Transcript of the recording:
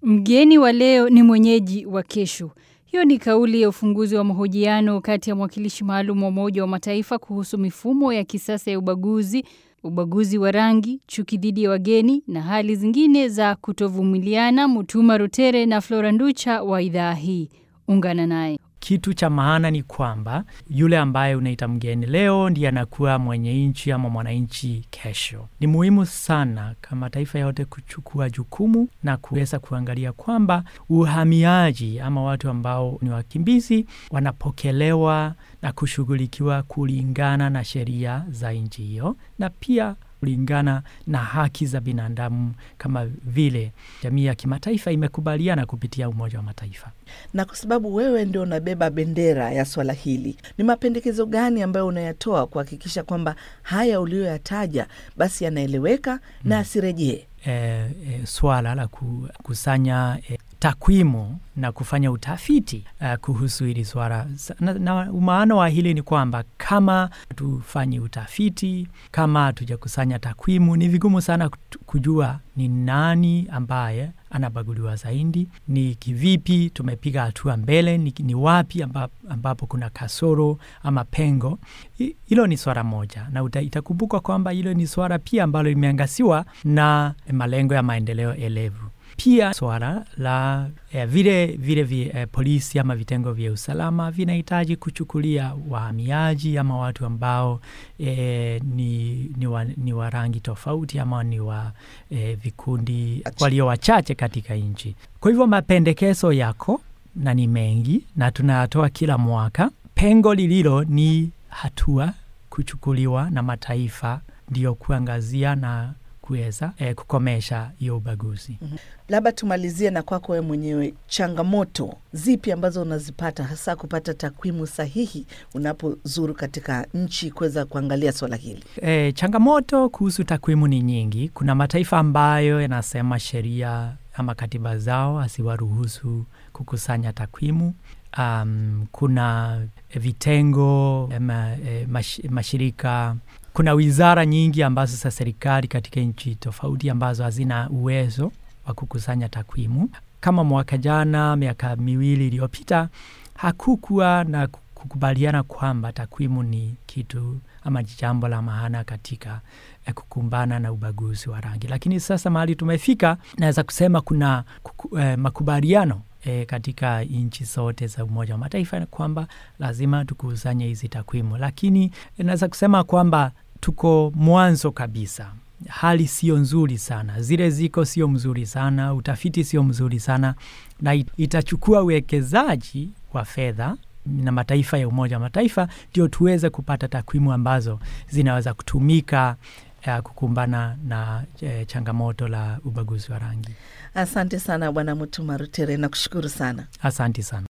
Mgeni wa leo ni mwenyeji wa kesho. Hiyo ni kauli ya ufunguzi wa mahojiano kati ya mwakilishi maalum wa Umoja wa Mataifa kuhusu mifumo ya kisasa ya ubaguzi, ubaguzi wa rangi, chuki dhidi ya wageni na hali zingine za kutovumiliana, Mutuma Rutere na Flora Nducha wa idhaa hii. Ungana naye. Kitu cha maana ni kwamba yule ambaye unaita mgeni leo ndiye anakuwa mwenye nchi ama mwananchi kesho. Ni muhimu sana kama taifa yote kuchukua jukumu na kuweza kuangalia kwamba uhamiaji ama watu ambao ni wakimbizi wanapokelewa na kushughulikiwa kulingana na sheria za nchi hiyo na pia kulingana na haki za binadamu kama vile jamii ya kimataifa imekubaliana kupitia Umoja wa Mataifa. Na kwa sababu wewe ndio unabeba bendera ya swala hili, ni mapendekezo gani ambayo unayatoa kuhakikisha kwamba haya uliyoyataja basi yanaeleweka na asirejee? E, e, swala la kukusanya e, takwimu na kufanya utafiti uh, kuhusu hili swala na, na umaana wa hili ni kwamba kama tufanyi utafiti, kama hatujakusanya takwimu, ni vigumu sana kujua ni nani ambaye anabaguliwa zaidi, ni kivipi tumepiga hatua mbele, ni, ni wapi ambapo, ambapo kuna kasoro ama pengo. Hilo ni swala moja, na itakumbuka kwamba hilo ni swala pia ambalo limeangasiwa na malengo ya maendeleo elevu pia swala la eh, vile vile vi, eh, polisi ama vitengo vya usalama vinahitaji kuchukulia wahamiaji ama watu ambao eh, ni, ni, wa, ni wa rangi tofauti ama ni wa eh, vikundi walio wachache katika nchi. Kwa hivyo mapendekezo yako na ni mengi na tunayatoa kila mwaka. Pengo lililo ni hatua kuchukuliwa na mataifa ndiyo kuangazia na kuweza eh, kukomesha hiyo ubaguzi. mm -hmm. Labda tumalizie na kwako wewe mwenyewe, changamoto zipi ambazo unazipata hasa kupata takwimu sahihi unapozuru katika nchi kuweza kuangalia swala hili? Eh, changamoto kuhusu takwimu ni nyingi. Kuna mataifa ambayo yanasema sheria ama katiba zao asiwaruhusu kukusanya takwimu. Um, kuna vitengo ma, eh, mash, mashirika kuna wizara nyingi ambazo za serikali katika nchi tofauti ambazo hazina uwezo wa kukusanya takwimu. Kama mwaka jana, miaka miwili iliyopita, hakukuwa na kukubaliana kwamba takwimu ni kitu ama jambo la maana katika eh, kukumbana na ubaguzi wa rangi, lakini sasa mahali tumefika, naweza kusema kuna kuku, eh, makubaliano E, katika nchi zote za Umoja wa Mataifa kwamba lazima tukusanye hizi takwimu, lakini naweza kusema kwamba tuko mwanzo kabisa. Hali sio nzuri sana, zile ziko sio mzuri sana, utafiti sio mzuri sana, na itachukua uwekezaji wa fedha na mataifa ya Umoja wa Mataifa ndio tuweze kupata takwimu ambazo zinaweza kutumika uh, kukumbana na uh, changamoto la ubaguzi wa rangi. Asante sana Bwana Mutuma Rutere, nakushukuru sana. Asante sana.